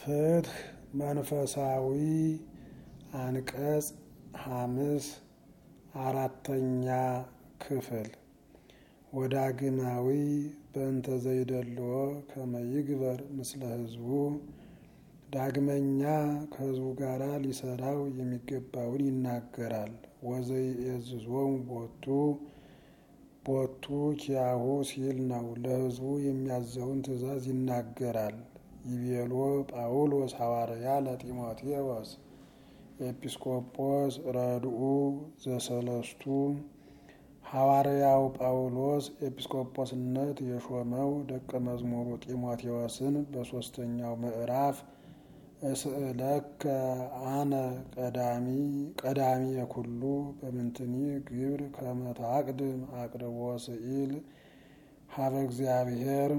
ፍትህ መንፈሳዊ አንቀጽ ሐምስ አራተኛ ክፍል ወዳግማዊ በእንተ ዘይደልዎ ከመ ይግበር ምስለ ሕዝቡ ዳግመኛ ከሕዝቡ ጋር ሊሰራው የሚገባውን ይናገራል። ወዘይእዝዞሙ ቦቱ ቦቱ ኪያሁ ሲል ነው። ለሕዝቡ የሚያዘውን ትእዛዝ ይናገራል። ይቤሎ ጳውሎስ ሐዋርያ ለጢሞቴዎስ ኤጲስቆጶስ ረድኡ ዘሰለስቱ ሐዋርያው ጳውሎስ ኤጲስቆጶስነት የሾመው ደቀ መዝሙሩ ጢሞቴዎስን በሦስተኛው ምዕራፍ እስእለከ አነ ቀዳሚ ቀዳሚ የኩሉ በምንትኒ ግብር ከመ ታቅድም አቅርቦ ስኢል ሀበ እግዚአብሔር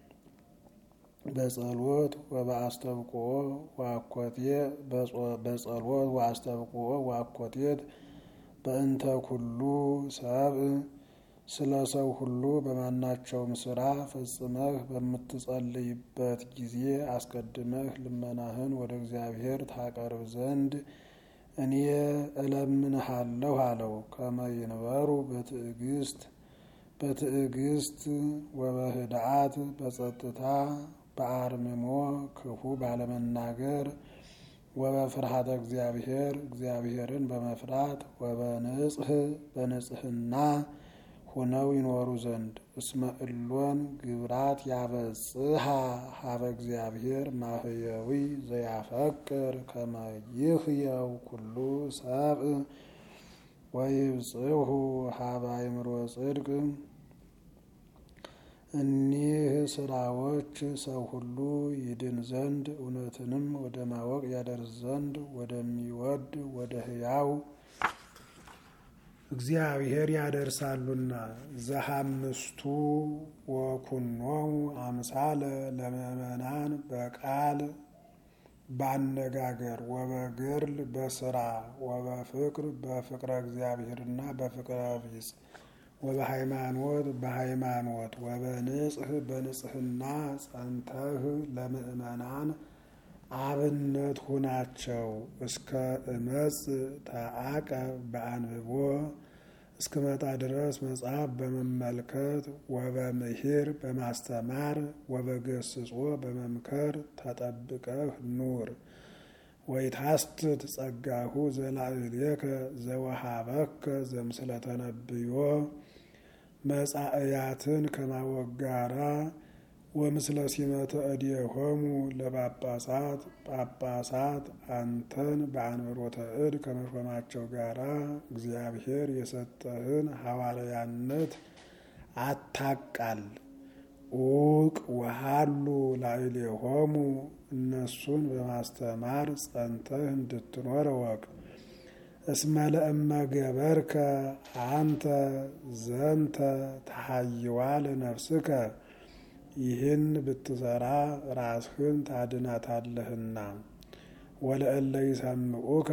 በጸሎት ወበአስተብቆ ዋኮቴ በጸሎት ወአስተብቆ ዋኮቴት በእንተ ኩሉ ሰብእ ስለ ሰው ሁሉ በማናቸውም ስራ ፈጽመህ በምትጸልይበት ጊዜ አስቀድመህ ልመናህን ወደ እግዚአብሔር ታቀርብ ዘንድ እኔ እለምንሃለሁ አለው። ከመ ይንበሩ በትዕግስት በትዕግስት ወበህድአት በጸጥታ በአርምሞ ክፉ ባለመናገር ወበፍርሃተ እግዚአብሔር እግዚአብሔርን በመፍራት ወበንጽህ በንጽህና ሆነው ይኖሩ ዘንድ እስመ እሎን ግብራት ያበጽሐ ሀበ እግዚአብሔር ማህየዊ ዘያፈቅር ከመ ይህየው ኩሉ ሰብእ ወይብጽሑ ሀበ አእምሮ ጽድቅ እኒህ ስራዎች ሰው ሁሉ ይድን ዘንድ እውነትንም ወደ ማወቅ ያደርስ ዘንድ ወደሚወድ ወደ ሕያው እግዚአብሔር ያደርሳሉና። ዘሐምስቱ ወኩኖሙ አምሳለ ለምእመናን በቃል ባነጋገር ወበግርል በስራ ወበፍቅር በፍቅረ እግዚአብሔርና በፍቅረ ቢጽ ወበሃይማኖት በሃይማኖት ወበንጽህ በንጽህና ጸንተህ ለምእመናን አብነት ሁናቸው። እስከ እመጽ ተአቀብ በአንብቦ እስክመጣ ድረስ መጽሐፍ በመመልከት ወበምሂር በማስተማር ወበገስጾ በመምከር ተጠብቀህ ኑር። ወይታስትት ጸጋሁ ዘላዕሌከ ዘወሃበከ ዘምስለ ተነብዮ መጻእያትን ከማወቅ ጋራ ወምስለ ሲመተ እዴሆሙ ለጳጳሳት ጳጳሳት አንተን በአንብሮተ እድ ከመሾማቸው ጋራ እግዚአብሔር የሰጠህን ሐዋርያነት አታቃል። ኡቅ ወሃሉ ላዕሌሆሙ እነሱን በማስተማር ጸንተህ እንድትኖር እወቅ። እስመ ለእመ ገበርከ አንተ ዘንተ ተሐይዋ ለነፍስከ ይህን ብትሰራ ራስህን ታድናታለህና። ወለእለ ይሰምዑከ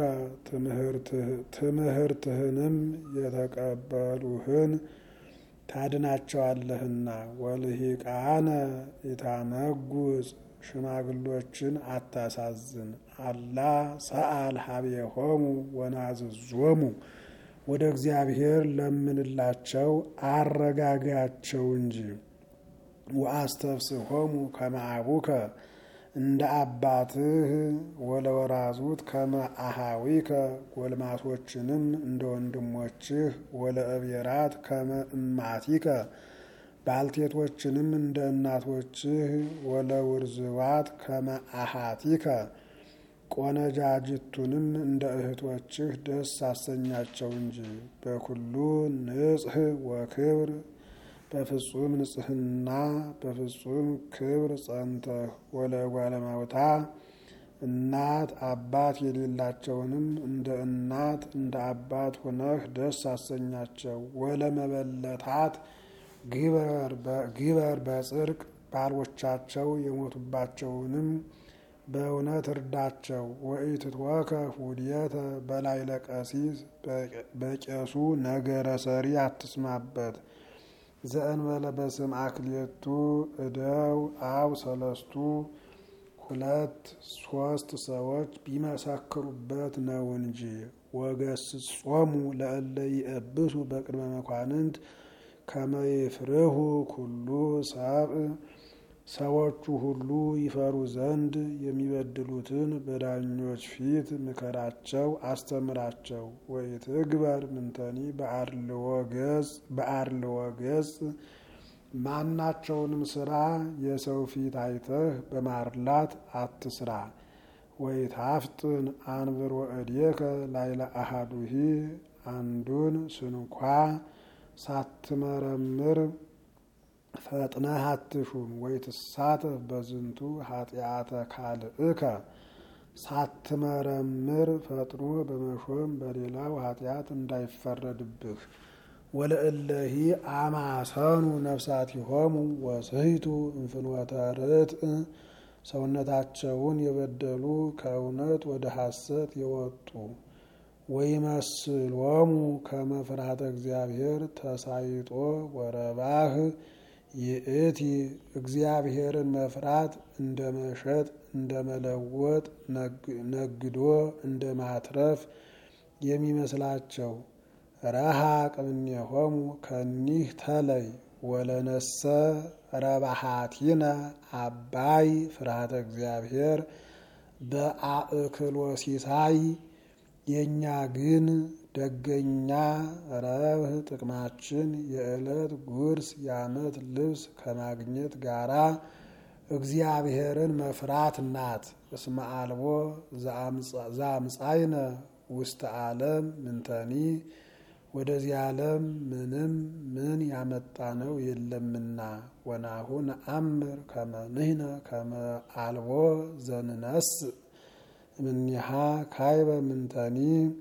ትምህርትህንም የተቀበሉህን ታድናቸዋለህና። ወልሂቃነ ኢታመጉጽ ሽማግሎችን አታሳዝን። አላ ሰአል ሀቤሆሙ ወናዝዞሙ ወደ እግዚአብሔር ለምንላቸው አረጋጋቸው እንጂ። ወአስተፍስሖሙ ከመ አቡከ እንደ አባትህ ወለወራዙት ከመ አሃዊከ ጎልማሶችንም እንደ ወንድሞችህ ወለእብየራት ከመ እማቲከ ባልቴቶችንም እንደ እናቶችህ ወለውርዝዋት ከመ አሃቲከ ቆነጃጅቱንም እንደ እህቶችህ ደስ አሰኛቸው እንጂ። በኩሉ ንጽህ ወክብር በፍጹም ንጽህና በፍጹም ክብር ጸንተህ ወለጓለማውታ እናት አባት የሌላቸውንም እንደ እናት እንደ አባት ሆነህ ደስ አሰኛቸው። ወለመበለታት ግበር በጽድቅ ባሎቻቸው የሞቱባቸውንም በእውነት እርዳቸው። ወኢትትወከ ሁድየተ በላይ ለቀሲስ በቄሱ ነገረ ሰሪ አትስማበት። ዘእንበለ በስም አክሌቱ እደው አው ሰለስቱ ሁለት ሶስት ሰዎች ቢመሰክሩበት ነው እንጂ። ወገስጾሙ ለእለ ይእብሱ በቅድመ መኳንንት ከመ ይፍርሁ ኩሉ ሰብእ ሰዎቹ ሁሉ ይፈሩ ዘንድ የሚበድሉትን በዳኞች ፊት ምከራቸው፣ አስተምራቸው። ወኢትግበር ምንተኒ በአርልዎ ገጽ ማናቸውንም ስራ የሰው ፊት አይተህ በማርላት አትስራ። ወይታፍጥን አንብር ወእዴከ ላይለ አሃዱሂ አንዱን ስንኳ ሳትመረምር ፈጥነህ አትሹም። ወይትሳተፍ በዝንቱ ኃጢአተ ካልእከ ሳትመረምር ፈጥኖ በመሾም በሌላው ኃጢአት እንዳይፈረድብህ። ወለእለሂ አማሰኑ ነፍሳቲሆሙ ወስሕቱ እንፍኖተ ርትዕ ሰውነታቸውን የበደሉ ከእውነት ወደ ሐሰት የወጡ ወይመስሎሙ ከመ ፍርሃተ እግዚአብሔር ተሳይጦ ወረባህ ይእቲ እግዚአብሔርን መፍራት እንደ መሸጥ እንደ መለወጥ ነግዶ እንደ ማትረፍ የሚመስላቸው ረሃቅ እምኔሆሙ ከኒህ ተለይ ወለነሰ ረባሃቲነ አባይ ፍርሃተ እግዚአብሔር በአእክሎ ሲሳይ የእኛ ግን ደገኛ ረብህ ጥቅማችን የዕለት ጉርስ የዓመት ልብስ ከማግኘት ጋራ እግዚአብሔርን መፍራት ናት። እስመ አልቦ ዘአምጻይነ ውስተ ዓለም ምንተኒ ወደዚህ ዓለም ምንም ምን ያመጣነው የለምና። ወናሁ ነአምር ከመ ንሕነ ከመ አልቦ ዘንነስ እምኔሃ ካይበ ምንተኒ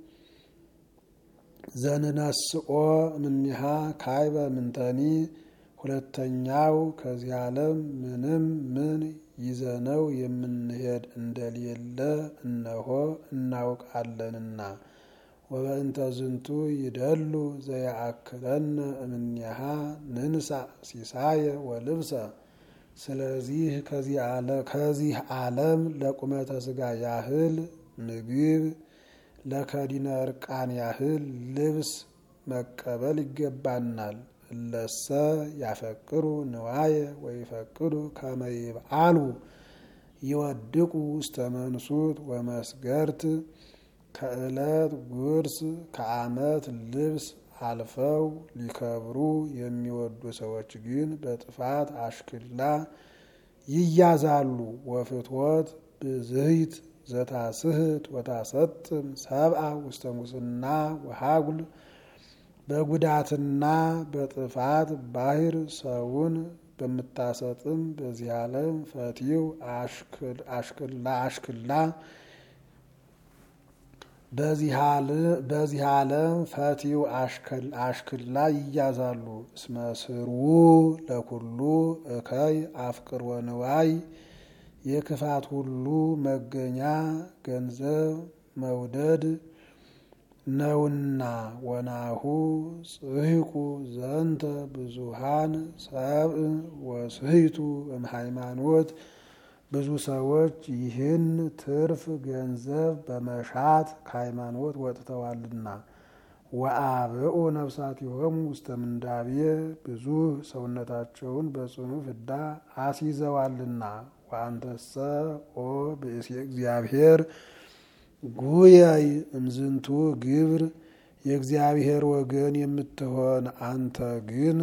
ዘንነስኦ እምኔሃ ካይበ ምንተኒ። ሁለተኛው ከዚህ ዓለም ምንም ምን ይዘነው የምንሄድ እንደሌለ እነሆ እናውቃለንና። ወበእንተ ዝንቱ ይደሉ ዘያአክለነ እምኔሃ ንንሳእ ሲሳየ ወልብሰ። ስለዚህ ከዚህ ዓለም ለቁመተ ሥጋ ያህል ምግብ ለከዲነ እርቃን ያህል ልብስ መቀበል ይገባናል። እለሰ ያፈቅሩ ንዋየ ወይፈቅዱ ከመ ይብአሉ ይወድቁ ውስተ መንሱት ወመስገርት ከዕለት ጉርስ ከዓመት ልብስ አልፈው ሊከብሩ የሚወዱ ሰዎች ግን በጥፋት አሽክላ ይያዛሉ። ወፍትወት ብዝህት ዘታስህት ወታሰጥም ሰብአ ውስተ ሙስና ወሃጉል በጉዳትና በጥፋት ባህር ሰውን በምታሰጥም በዚህ ዓለም ፈቲው አሽክላ አሽክላ በዚህ ዓለም ፈቲው አሽክላ ይያዛሉ። እስመ ስርዉ ለኩሉ እከይ አፍቅር ወንዋይ የክፋት ሁሉ መገኛ ገንዘብ መውደድ ነውና። ወናሁ ጽሕቁ ዘንተ ብዙሃን ሰብእ ወስሕቱ እምሃይማኖት ብዙ ሰዎች ይህን ትርፍ ገንዘብ በመሻት ከሃይማኖት ወጥተዋልና። ወአብኡ ነፍሳቲሆሙ ውስተ ምንዳቤ ብዙ ሰውነታቸውን በጽኑ ፍዳ አስይዘዋልና። ወአንተሰ ኦ ብእሲ እግዚአብሔር ጉየይ እምዝንቱ ግብር የእግዚአብሔር ወገን የምትሆን አንተ ግን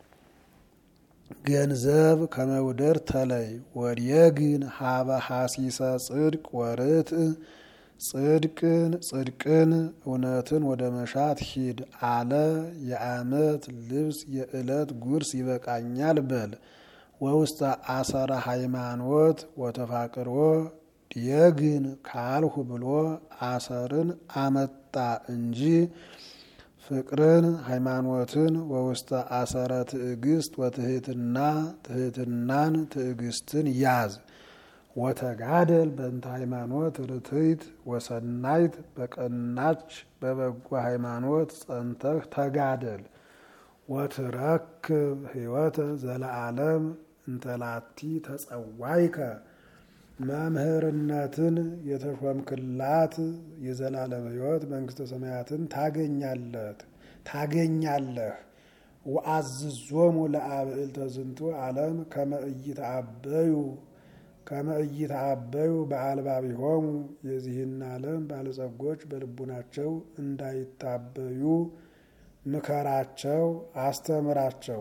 ገንዘብ ከመውደድ ተለይ። ወዲየግን ሀበ ሐሲሰ ጽድቅ ወርትዕ ጽድቅን ጽድቅን እውነትን ወደ መሻት ሂድ አለ። የዓመት ልብስ የዕለት ጉርስ ይበቃኛል በል። ወውስተ አሰረ ሃይማኖት ወተፋቅሮ ዲየግን ካልሁ ብሎ አሰርን አመጣ እንጂ ፍቅርን ሃይማኖትን ወውስተ አሰረ ትዕግስት ወትህትና ትህትናን ትዕግስትን ያዝ። ወተጋደል በእንተ ሃይማኖት ርትዕት ወሰናይት በቀናች በበጎ ሃይማኖት ጸንተህ ተጋደል። ወትረክብ ሕይወተ ዘለዓለም እንተላቲ ተጸዋይከ መምህርነትን የተሾምክላት የዘላለም ሕይወት መንግስተ ሰማያትን ታገኛለት ታገኛለህ። ወአዝዞሙ ለአብዕልተ ዝንቱ ዓለም ከመ ኢይትዐበዩ ከመ ኢይትዐበዩ በአልባቢሆሙ የዚህን ዓለም ባለጸጎች በልቡናቸው እንዳይታበዩ ምከራቸው፣ አስተምራቸው።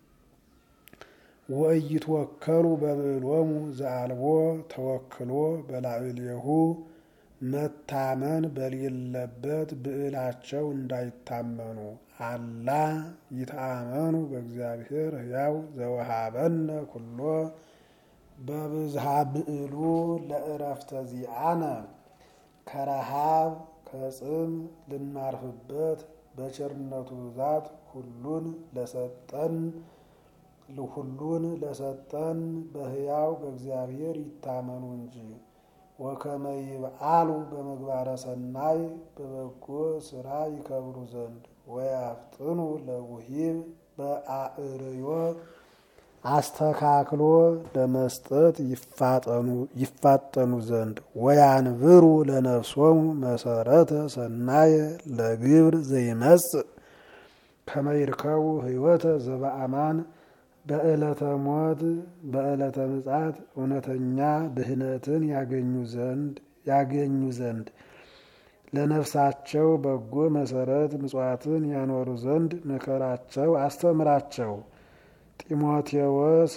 ወኢይትወከሉ በብዕሎሙ ዘአልቦ ተወክሎ በላዕሌሁ መታመን በሌለበት ብዕላቸው እንዳይታመኑ አላ ይተአመኑ በእግዚአብሔር ሕያው ዘወሃበነ ኩሎ በብዝሃ ብዕሉ ለእረፍተ ዚአነ ከረሃብ ከጽም ልናርፍበት በቸርነቱ ብዛት ሁሉን ለሰጠን ሁሉን ለሰጠን በሕያው በእግዚአብሔር ይታመኑ እንጂ ወከመ ይብአሉ በምግባረ ሰናይ በበጎ ስራ ይከብሩ ዘንድ ወያፍጥኑ ለውሂብ በአእርዮ አስተካክሎ ለመስጠት ይፋጠኑ ዘንድ ወያንብሩ ለነፍሶሙ መሰረተ ሰናየ ለግብር ዘይመጽእ ከመ ይርከቡ ሕይወተ ዘበአማን በዕለተ ሞት በዕለተ ምጽአት እውነተኛ ድህነትን ያገኙ ዘንድ ያገኙ ዘንድ ለነፍሳቸው በጎ መሰረት ምጽዋትን ያኖሩ ዘንድ ምከራቸው፣ አስተምራቸው። ጢሞቴዎስ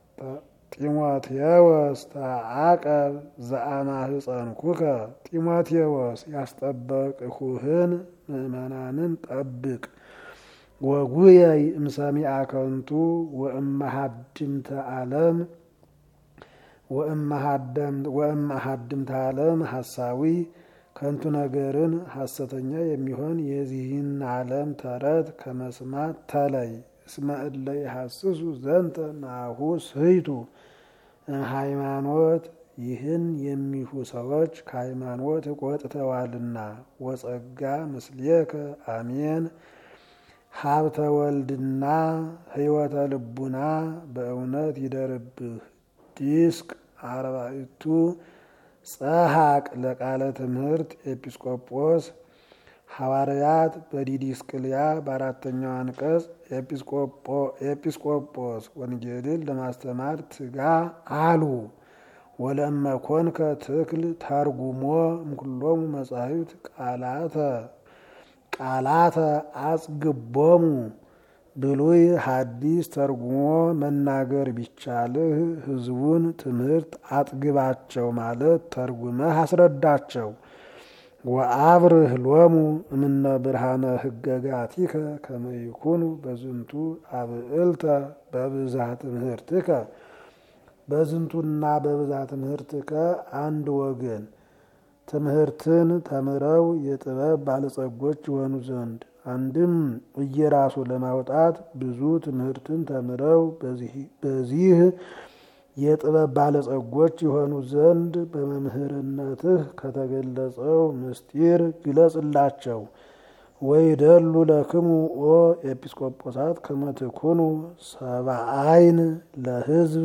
ጢሞቴዎስ ተዓቀብ ዘአማህፀንኩከ ጢሞቴዎስ ያስጠበቅሁህን ምእመናንን ጠብቅ። ወጉየይ እምሰሚዐ ከንቱ ወእመሃድምተ ዓለም ወእመሃድምተ ዓለም ሐሳዊ ከንቱ ነገርን ሐሰተኛ የሚሆን የዚህን ዓለም ተረት ከመስማት ተለይ። እስመ እለ ይሐስሱ ዘንተ ናሁ ስሕቱ ሃይማኖት ይህን የሚሹ ሰዎች ከሃይማኖት ወጥተዋልና። ወጸጋ ምስሌከ አሜን ሀብተ ወልድና ሕይወተ ልቡና በእውነት ይደርብህ። ዲስቅ አርባዕቱ ጸሐቅ ለቃለ ትምህርት ኤጲስቆጶስ ሐዋርያት በዲዲስቅልያ በአራተኛው አንቀጽ ኤጲስቆጶስ ወንጌልን ለማስተማር ትጋ አሉ። ወለእመ ኮንከ ትክል ተርጉሞ እምኩሎሙ መጻሕፍት ቃላተ ቃላተ አጽግቦሙ ብሉይ ሐዲስ ተርጉሞ መናገር ቢቻልህ ሕዝቡን ትምህርት አጥግባቸው ማለት ተርጉመህ አስረዳቸው። ወአብርህ ሎሙ እምነ ብርሃነ ህገጋቲከ ከመ ይኩኑ በዝንቱ አብዕልተ በብዝሃ ትምህርትከ በዝንቱና በብዝሃ ትምህርትከ አንድ ወገን ትምህርትን ተምረው የጥበብ ባለጸጎች የሆኑ ዘንድ አንድም እየራሱ ለማውጣት ብዙ ትምህርትን ተምረው በዚህ የጥበብ ባለጸጎች የሆኑ ዘንድ በመምህርነትህ ከተገለጸው ምስጢር ግለጽላቸው። ወይደሉ ለክሙ ኦ ኤጲስቆጶሳት ከመ ትኩኑ ሰብአይን ለሕዝብ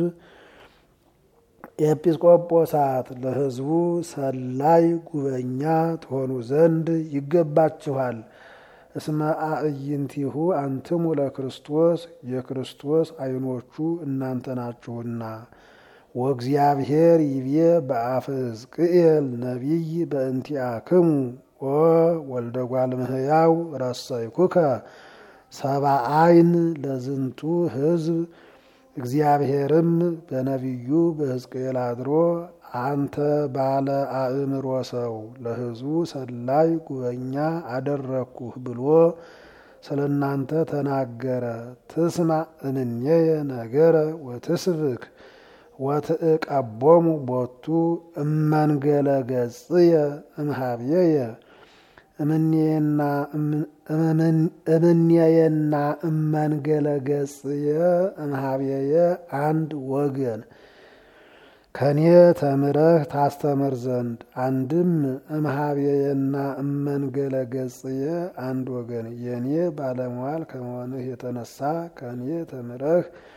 ኤጲስቆጶሳት ለሕዝቡ ሰላይ ጉበኛ ትሆኑ ዘንድ ይገባችኋል። እስመ አዕይንቲሁ አንትሙ ለክርስቶስ የክርስቶስ ዓይኖቹ እናንተ ናችሁና። ወእግዚአብሔር ይቤ በአፈ ሕዝቅኤል ነቢይ በእንቲአክሙ ኦ ወልደ እጓለ እመሕያው ረሰይኩከ ሰብአይን ለዝንቱ ሕዝብ እግዚአብሔርም በነቢዩ በሕዝቅኤል አድሮ አንተ ባለ አእምሮ ሰው ለሕዝቡ ሰላይ ጉበኛ አደረግኩህ ብሎ ስለ እናንተ ተናገረ። ትስማ እንኔየ ነገረ ወትስብክ ወትእቀቦሙ ቦቱ እመንገለ ገጽየ እምሃብየየ እምኔየና እመንገለ ገጽየ እምሃብየየ አንድ ወገን ከኔ ተምረህ ታስተምር ዘንድ አንድም እምሃብየና እመንገለ ገጽየ አንድ ወገን የኔ ባለሟል ከመሆንህ የተነሳ ከኔ ተምረህ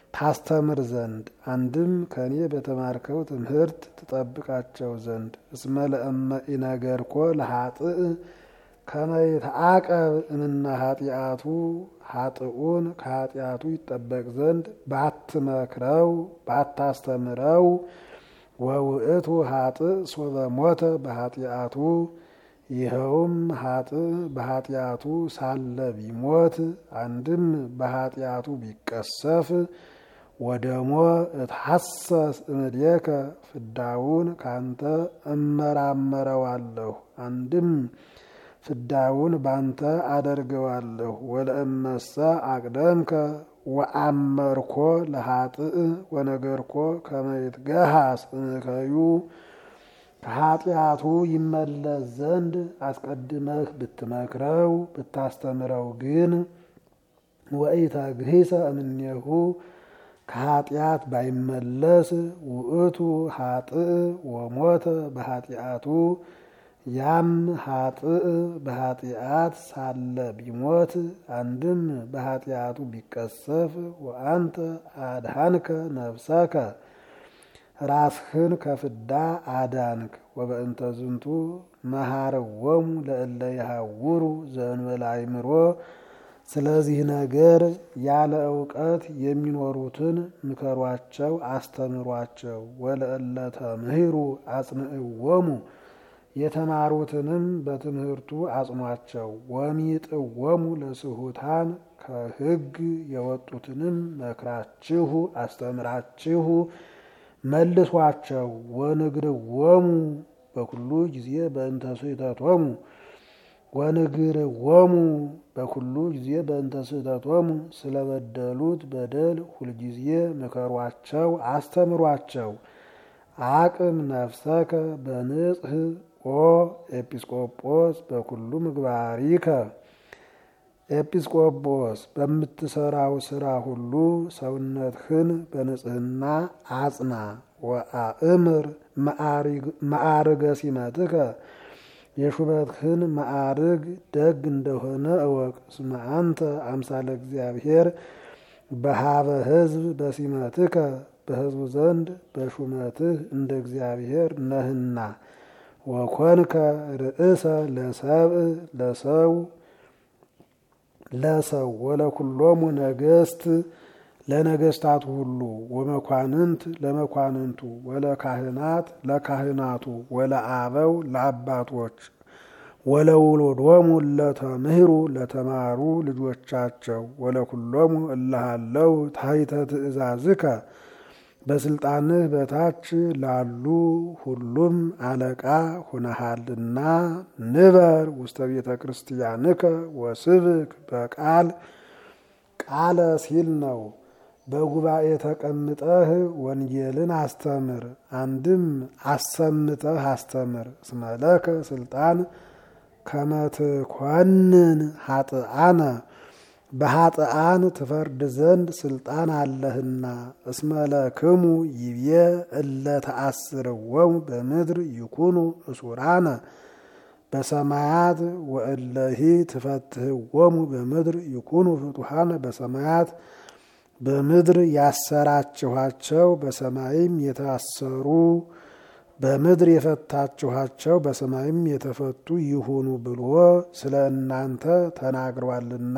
ታስተምር ዘንድ አንድም ከእኔ በተማርከው ትምህርት ትጠብቃቸው ዘንድ እስመ ለእመ ኢነገርኮ ለኃጥእ ከመ ይትዓቀብ እምነ ኃጢአቱ ኃጥኡን ከኃጢአቱ ይጠበቅ ዘንድ ባትመክረው ባታስተምረው ወውእቱ ኃጥእ ሶበ ሞተ በኃጢአቱ ይኸውም ኃጥእ በኃጢአቱ ሳለ ቢሞት አንድም በኃጢአቱ ቢቀሰፍ ወደሞ እትሐሰስ እምድየከ ፍዳውን ካንተ እመራመረዋለሁ አንድም ፍዳውን ባንተ አደርገዋለሁ። ወለእመሰ አቅደምከ ወአመርኮ ለኃጥእ ወነገርኮ ከመ ይትገሃስ እምከዩ ከኃጢአቱ ይመለስ ዘንድ አስቀድመህ ብትመክረው ብታስተምረው ግን ወኢተግሂሰ እምኔሁ ከኃጢአት ባይመለስ ውእቱ ኃጥእ ወሞተ በኃጢአቱ ያም ኃጥእ በኃጢአት ሳለ ቢሞት አንድም በኃጢአቱ ቢቀሰፍ ወአንተ አድሃንከ ነፍሰከ ራስህን ከፍዳ አዳንክ። ወበእንተ ዝንቱ መሃረዎሙ ለእለ ይሃውሩ ዘእንበለ አእምሮ ስለዚህ ነገር ያለ እውቀት የሚኖሩትን ምከሯቸው፣ አስተምሯቸው። ወለእለ ተምህሩ አጽንዕዎሙ የተማሩትንም በትምህርቱ አጽኗቸው። ወሚጥዎሙ ለስሁታን ከሕግ የወጡትንም መክራችሁ አስተምራችሁ መልሷቸው። ወንግርዎሙ በኩሉ ጊዜ በእንተ ስሕተቶሙ ወንግርዎሙ በኩሉ ጊዜ በእንተ ስሕተቶሙ ስለበደሉት በደል ሁልጊዜ ምከሯቸው፣ አስተምሯቸው። አቅም ነፍሰከ በንጽህ ኦ ኤጲስቆጶስ በኩሉ ምግባሪከ ኤጲስቆጶስ በምትሰራው ስራ ሁሉ ሰውነትህን በንጽህና አጽና። ወአእምር ማዕርገ ሲመትከ የሹመትህን ማዕርግ ደግ እንደሆነ እወቅ። እስመ አንተ አምሳለ እግዚአብሔር በሃበ ሕዝብ በሲመትከ በሕዝቡ ዘንድ በሹመትህ እንደ እግዚአብሔር ነህና። ወኮንከ ርእሰ ለሰብእ ለሰው ለሰው ወለኩሎሙ ነገስት ለነገስታቱ ሁሉ ወመኳንንት ለመኳንንቱ ወለካህናት ለካህናቱ ወለአበው ለአባቶች ወለውሎዶሙ ለተምህሩ ለተማሩ ልጆቻቸው ወለኩሎሙ እለሃለው ታሕተ ትእዛዝከ በስልጣንህ በታች ላሉ ሁሉም አለቃ ሁነሃልና። ንበር ውስተ ቤተ ክርስቲያንከ ወስብክ በቃል ቃለ ሲል ነው። በጉባኤ ተቀምጠህ ወንጌልን አስተምር። አንድም አሰምተህ አስተምር። እስመለከ ስልጣን ከመትኮንን ሀጥአነ በሀጥአን ትፈርድ ዘንድ ስልጣን አለህና። እስመለክሙ ይቤ እለ ተአስርዎሙ በምድር ይኩኑ እሱራነ በሰማያት ወእለሂ ትፈትህዎሙ በምድር ይኩኑ ፍቱሃነ በሰማያት በምድር ያሰራችኋቸው በሰማይም የታሰሩ በምድር የፈታችኋቸው በሰማይም የተፈቱ ይሁኑ ብሎ ስለ እናንተ ተናግሯልና።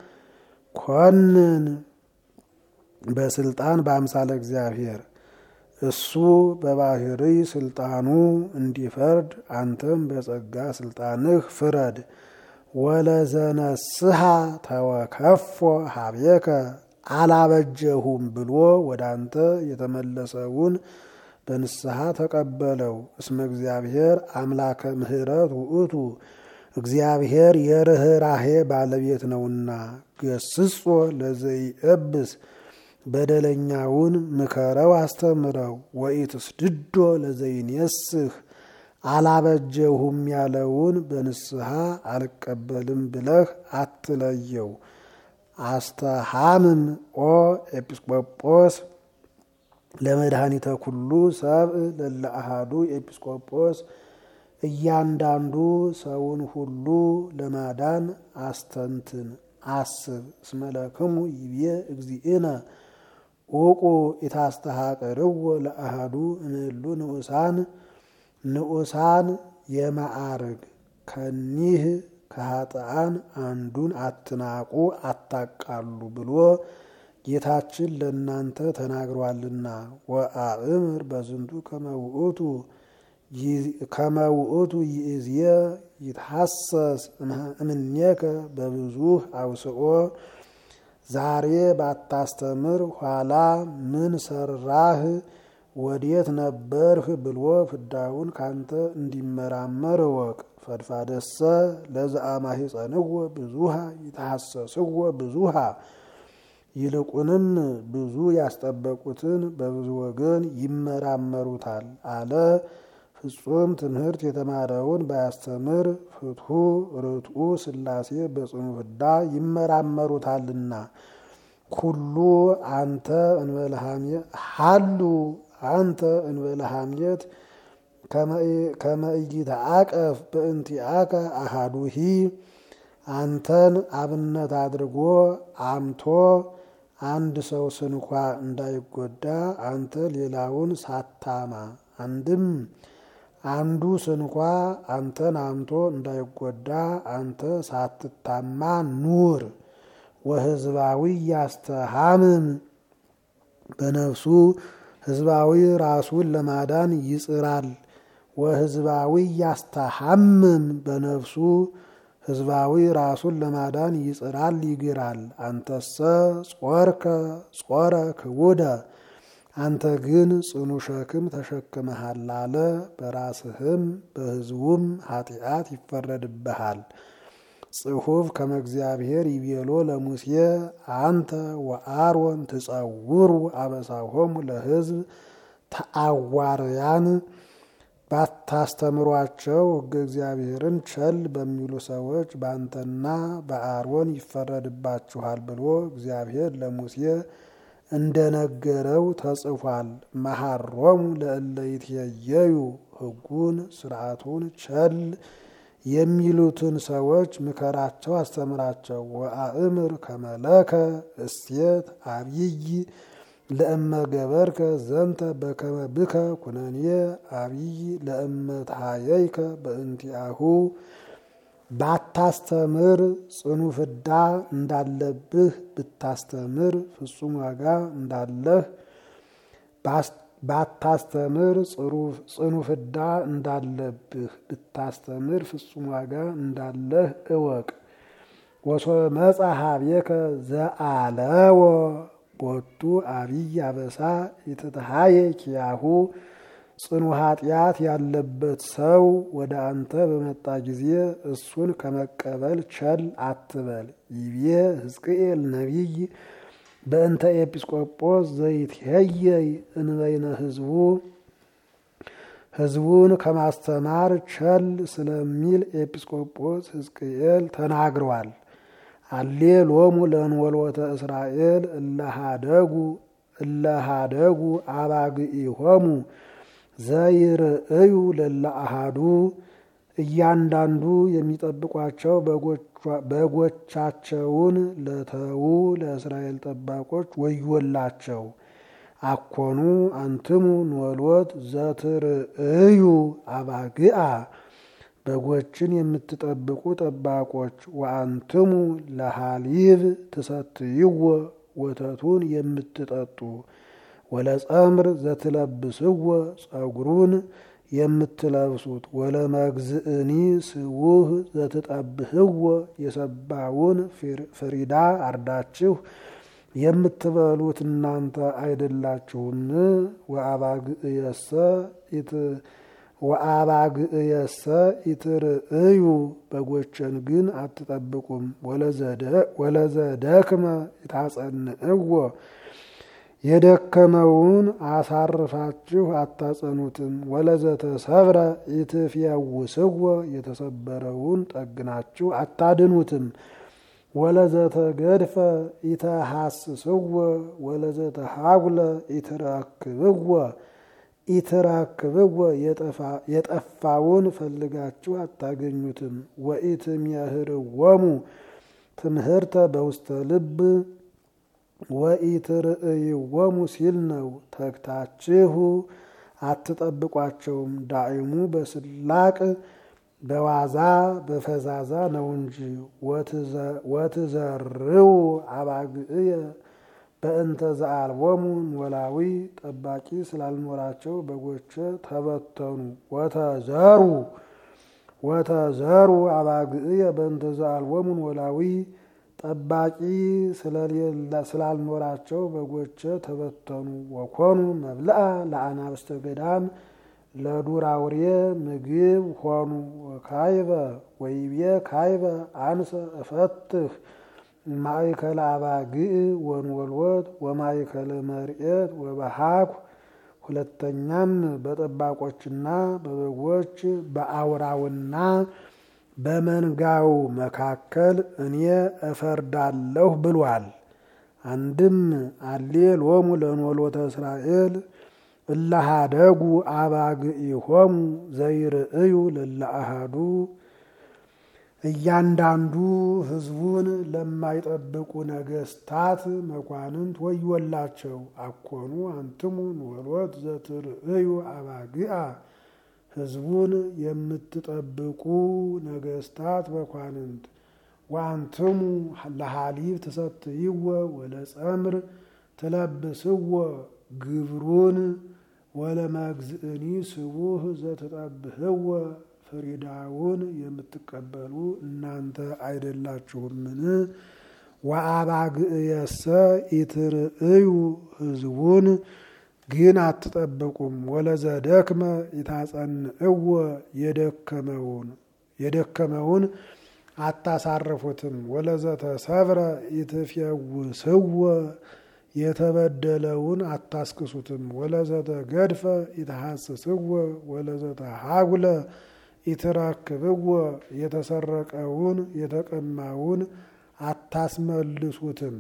ኮንን በስልጣን በአምሳለ እግዚአብሔር እሱ በባህርይ ስልጣኑ እንዲፈርድ አንተም በጸጋ ስልጣንህ ፍረድ። ወለዘነስሐ ተወከፎ ሀቤከ አላበጀሁም ብሎ ወደ አንተ የተመለሰውን በንስሐ ተቀበለው። እስመ እግዚአብሔር አምላከ ምሕረት ውእቱ እግዚአብሔር የርኅራሄ ባለቤት ነውና። ገስጾ ለዘይእብስ በደለኛውን ምከረው አስተምረው። ወኢትስድዶ ለዘይኔስህ አላበጀሁም ያለውን በንስሐ አልቀበልም ብለህ አትለየው። አስተሃምም ኦ ኤጲስቆጶስ ለመድኃኒተ ኩሉ ሰብእ ለለ አሃዱ ኤጲስቆጶስ እያንዳንዱ ሰውን ሁሉ ለማዳን አስተንትን አስብ። እስመለክሙ ይቤ እግዚእነ ኡቁ ኢታስተሃቅርዎ ለአሃዱ እምእሉ ንዑሳን ንዑሳን የማዕርግ ከኒህ ከኃጥአን አንዱን አትናቁ አታቃሉ ብሎ ጌታችን ለእናንተ ተናግሯልና። ወአእምር በዝንቱ ከመውእቱ ከመውእቱ ይእዝየ ይትሐሰስ እምኔከ በብዙህ አውስኦ ዛሬ ባታስተምር ኋላ ምን ሰራህ ወዴት ነበርህ ብሎ ፍዳውን ካንተ እንዲመራመር እወቅ። ፈድፋደሰ ለዘአማሂፀንዎ ብዙሃ ይተሐሰስዎ ብዙሃ ይልቁንም ብዙ ያስጠበቁትን በብዙ ወገን ይመራመሩታል አለ። ፍጹም ትምህርት የተማረውን ባያስተምር ፍትሑ ርቱዕ ሥላሴ በጽኑ ፍዳ ይመራመሩታልና። ኩሉ አንተ እንበለሃምየት ሀሉ አንተ እንበለሃምየት ከመእይተአቀፍ በእንቲአከ አሃዱሂ አንተን አብነት አድርጎ አምቶ አንድ ሰው ስንኳ እንዳይጎዳ አንተ ሌላውን ሳታማ አንድም አንዱ ስንኳ አንተን አምቶ እንዳይጎዳ አንተ ሳትታማ ኑር። ወህዝባዊ ያስተሃምም በነፍሱ ህዝባዊ ራሱን ለማዳን ይጽራል። ወህዝባዊ ያስተሃምም በነፍሱ ህዝባዊ ራሱን ለማዳን ይጽራል ይግራል። አንተሰ ጾርከ ጾረ ክቡደ አንተ ግን ጽኑ ሸክም ተሸክመሃል አለ። በራስህም በህዝቡም ኃጢአት ይፈረድብሃል። ጽሑፍ ከመ እግዚአብሔር ይቤሎ ለሙሴ አንተ ወአሮን ትጸውሩ አበሳሆሙ ለህዝብ ተአዋርያን ባታስተምሯቸው ሕገ እግዚአብሔርን ቸል በሚሉ ሰዎች በአንተና በአሮን ይፈረድባችኋል ብሎ እግዚአብሔር ለሙሴ እንደነገረው ተጽፏል። መሐሮሙ ለእለ ይትየዩ ሕጉን ስርዓቱን ቸል የሚሉትን ሰዎች ምከራቸው፣ አስተምራቸው። ወአእምር ከመለከ እሴት አብይ ለእመ ገበርከ ዘንተ በከመ ብከ ኩነኔ አብይ ለእመ ተሃየይከ በእንቲአሁ ባታስተምር ጽኑ ፍዳ እንዳለብህ ብታስተምር ፍጹም ዋጋ እንዳለህ ባታስተምር ጽኑ ፍዳ እንዳለብህ ብታስተምር ፍጹም ዋጋ እንዳለህ እወቅ። ወሶበ መጻ ኀቤከ ዘአለወ ቦቱ አብይ አበሳ የተተሃየ ኪያሁ ጽኑ ኃጢአት ያለበት ሰው ወደ አንተ በመጣ ጊዜ እሱን ከመቀበል ቸል አትበል። ይቤ ሕዝቅኤል ነቢይ በእንተ ኤጲስቆጶስ ዘይትሄየይ እንበይነ ህዝቡ ህዝቡን ከማስተማር ቸል ስለሚል ኤጲስቆጶስ ሕዝቅኤል ተናግሯል። አሌ ሎሙ ለንወልወተ እስራኤል እለሃደጉ እለሃደጉ አባግኢሆሙ ዘይርእዩ ለለ አሃዱ እያንዳንዱ የሚጠብቋቸው በጎቻቸውን ለተዉ ለእስራኤል ጠባቆች ወዮላቸው። አኮኑ አንትሙ ንወልወት ዘትርእዩ አባግአ በጎችን የምትጠብቁ ጠባቆች ወአንትሙ ለሃሊብ ትሰትይዎ ወተቱን የምትጠጡ ወለጸምር ዘትለብስዎ ጸጉሩን የምትለብሱት ወለመግዝእኒ ስውህ ዘትጠብህዎ የሰባውን ፍሪዳ አርዳችሁ የምትበሉት እናንተ አይደላችሁን? ወአባግእየሰ ወአባግእየሰ ኢትርእዩ በጎችን ግን አትጠብቁም። ወለዘደክመ ይታጸንዕዎ የደከመውን አሳርፋችሁ አታጸኑትም። ወለዘተሰብረ ኢትፍየውስዎ የተሰበረውን ጠግናችሁ አታድኑትም። ወለዘተገድፈ ኢተሐስስዎ ወለዘተሃጉለ ኢትረክብዎ ኢትረክብዎ የጠፋውን ፈልጋችሁ አታገኙትም። ወኢትምህርዎሙ ትምህርተ በውስተ ልብ ወኢትርእይዎሙ ሲል ነው። ተግታችሁ አትጠብቋቸውም። ዳዕሙ በስላቅ በዋዛ በፈዛዛ ነው እንጂ ወትዘርው አባግዕየ በእንተ ዘአልቦሙ ኖላዊ ጠባቂ ስላልኖራቸው በጎቼ ተበተኑ። ወተዘሩ ወተዘሩ አባግዕየ በእንተ ዘአልቦሙ ኖላዊ ጠባቂ ስላልኖራቸው በጎቼ ተበተኑ። ወኮኑ መብልአ ለአናብስተ ገዳም ለዱር አውሬ ምግብ ሆኑ። ወካይበ ወይቤ ካይበ አንሰ እፈትህ ማእከለ አባግዕ ወንወልወት ወማእከለ መርኤት ወበሃኩ። ሁለተኛም በጠባቆችና በበጎች በአውራውና በመንጋው መካከል እኔ እፈርዳለሁ ብሏል። አንድም አሌ ሎሙ ለኖሎተ እስራኤል እላሃደጉ አባግዒሆሙ ዘይርእዩ ለለአሃዱ እያንዳንዱ ሕዝቡን ለማይጠብቁ ነገስታት መኳንንት ወዮላቸው። አኮኑ አንትሙ ኖሎት ዘትርእዩ አባግዓ ሕዝቡን የምትጠብቁ ነገስታት መኳንንት ወአንትሙ ለሃሊብ ትሰትይዎ ወለጸምር ትለብስዎ ግብሩን ወለመግዝእኒ ስቡህ ዘትጠብህዎ ፍሪዳውን የምትቀበሉ እናንተ አይደላችሁምን? ወአባግዕየሰ ኢትርእዩ ሕዝቡን ግን አትጠብቁም። ወለዘደክመ ኢታጸንዕዎ የደከመውን የደከመውን አታሳርፉትም። ወለዘተሰብረ ኢትፌውስዎ የተበደለውን አታስክሱትም። ወለዘተገድፈ ኢትሐስስዎ ወለዘተሃጉለ ኢትረክብዎ የተሰረቀውን የተቀማውን አታስመልሱትም።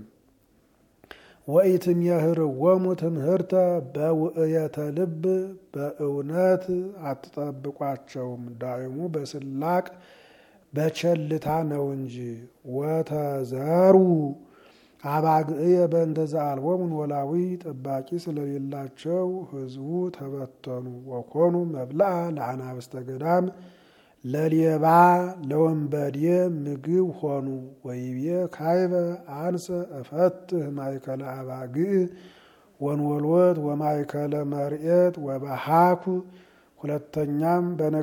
ወኢትምህርዎሙ ትምህርተ በውእየተ ልብ በእውነት አትጠብቋቸውም። ዳዕሙ በስላቅ በቸልታ ነው እንጂ። ወተዘሩ አባግዕየ በእንተ ዘአልቦሙ ኖላዊ ጠባቂ ስለሌላቸው ሕዝቡ ተበተኑ። ወኮኑ መብልአ ለአናብስተ ገዳም ለሌባ ለወንበዴ ምግብ ሆኑ። ወይቤ ካይበ አንሰ እፈትህ ማእከለ አባግዕ ወንወልወት ወማእከለ መርኤት ወበሃኩ። ሁለተኛም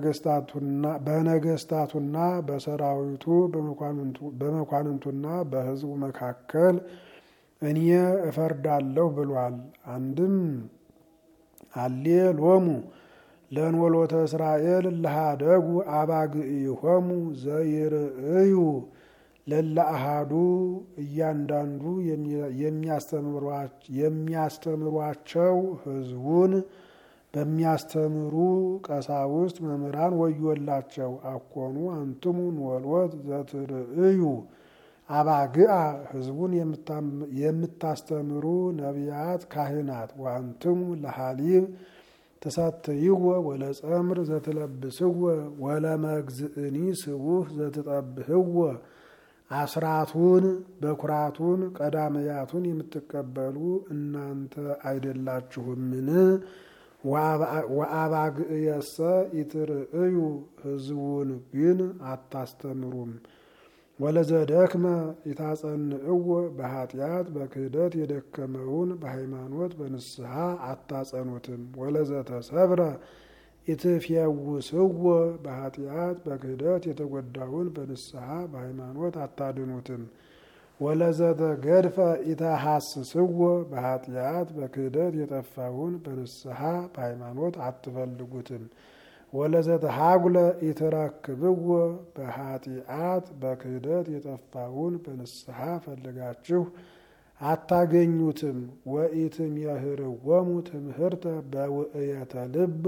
በነገስታቱና በሰራዊቱ በመኳንንቱና በሕዝቡ መካከል እኔ እፈርዳለሁ ብሏል። አንድም አሌ ሎሙ ለንወሎተ እስራኤል ለሃደጉ አባግዒሆሙ ዘይርእዩ ለለአሃዱ እያንዳንዱ የሚያስተምሯቸው ሕዝቡን በሚያስተምሩ ቀሳውስት መምህራን ወዮላቸው። አኮኑ አንትሙ ንወልወት ዘትርእዩ አባግዓ ሕዝቡን የምታስተምሩ ነቢያት ካህናት ወአንትሙ ለሃሊብ ትሰትይዎ ወለጸምር ዘትለብስዎ ወለመግዝእኒ ስቡህ ዘትጠብህዎ አስራቱን በኩራቱን ቀዳመያቱን የምትቀበሉ እናንተ አይደላችሁምን? ወአባግዕየሰ ኢትርእዩ ሕዝቡን ግን አታስተምሩም። ወለዘደክመ ኢታጸንዕዎ በኃጢአት በክህደት የደከመውን በሃይማኖት በንስሐ አታጸኑትም። ወለዘተሰብረ ኢትፌውስዎ በኃጢአት በክህደት የተጎዳውን በንስሐ በሃይማኖት አታድኑትም። ወለዘተገድፈ ኢተሐስስዎ በኃጢአት በክህደት የጠፋውን በንስሐ በሃይማኖት አትፈልጉትም። ወለዘተሃጉለ ኢትረክብዎ በኃጢአት በክህደት የጠፋውን በንስሐ ፈልጋችሁ አታገኙትም። ወኢትምህርዎሙ ትምህርተ በውእየተ ልብ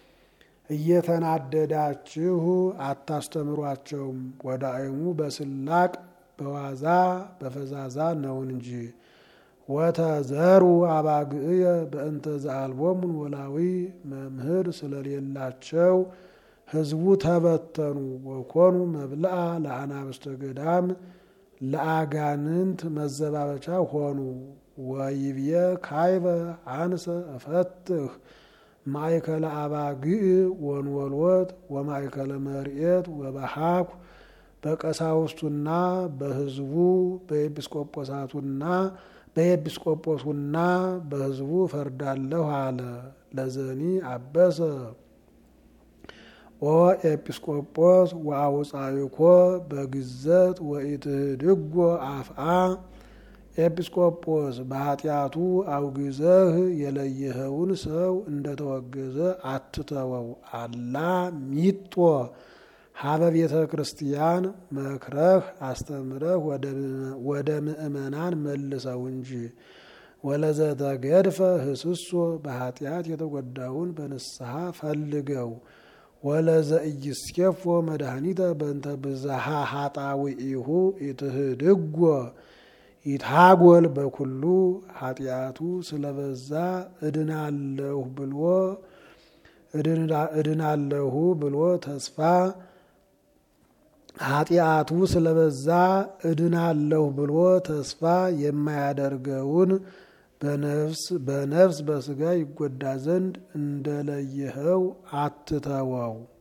እየተናደዳችሁ አታስተምሯቸውም። ወዳእሙ በስላቅ በዋዛ በፈዛዛ ነው እንጂ። ወተዘሩ አባግዕየ በእንተ ዘአልቦሙ ኖላዊ መምህር ስለሌላቸው ሕዝቡ ተበተኑ። ወኮኑ መብልአ ለአናብስተ ገዳም ለአጋንንት መዘባበቻ ሆኑ። ወይብየ ካይበ አንሰ እፈትህ ማእከለ አባግዕ ወንወልወት ወማእከለ መርኤት ወበሃኩ በቀሳውስቱና በሕዝቡ በኤጲስቆጶሳቱና በኤጲስቆጶሱና በሕዝቡ ፈርዳለሁ አለ። ለዘኒ አበሰ ኦ ኤጲስቆጶስ ወአውፃይኮ በግዘት ወኢትህድጎ አፍአ ኤጲስቆጶስ በኃጢአቱ አውግዘህ የለየኸውን ሰው እንደተወገዘ አትተወው። አላ ሚጦ ሀበ ቤተ ክርስቲያን መክረህ አስተምረህ ወደ ምእመናን መልሰው እንጂ። ወለዘተገድፈ ህስሶ በኃጢአት የተጎዳውን በንስሐ ፈልገው። ወለዘኢይስኬፎ መድኃኒተ በእንተ ብዝሃ ኃጣውኢሁ ኢትህድጎ ይታጎል በኩሉ ኃጢአቱ ስለበዛ እድናለሁ ብሎ እድናለሁ ብሎ ተስፋ ኃጢአቱ ስለበዛ እድናለሁ ብሎ ተስፋ የማያደርገውን በነፍስ በነፍስ በስጋ ይጎዳ ዘንድ እንደለየኸው አትተወው።